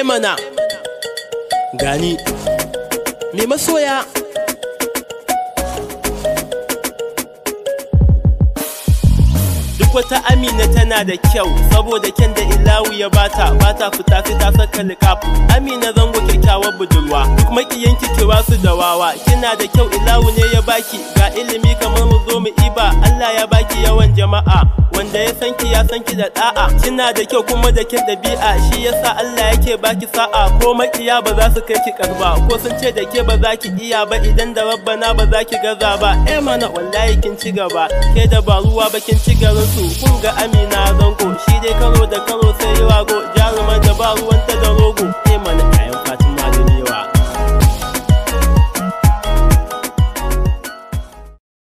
mana gani me masoya duk wata amina tana da kyau saboda kyan da ilawu ya bata bata fita sai ta saka liƙaf amina zango kyakkyawar budurwa duk makiyanki kira su da wawa kina da kyau ilawu ne ya baki ga ilimi kamar mu zo mu iba Allah ya baki yawan jama'a wanda ya san ki ya san ki da da'a kina da kyau kuma da kin dabi'a shi yasa Allah yake baki sa'a ko makiya ba za su kai ki karba ko sun ce da ke ba za ki iya ba idan da rabbana ba za ki gaza ba eh mana wallahi kin ci gaba ke da ba ruwa ba kin ci garin su kun ga Amina zango shi dai karo da karo sai rago jarumar da ba ruwanta da rogo eh mana kayan fata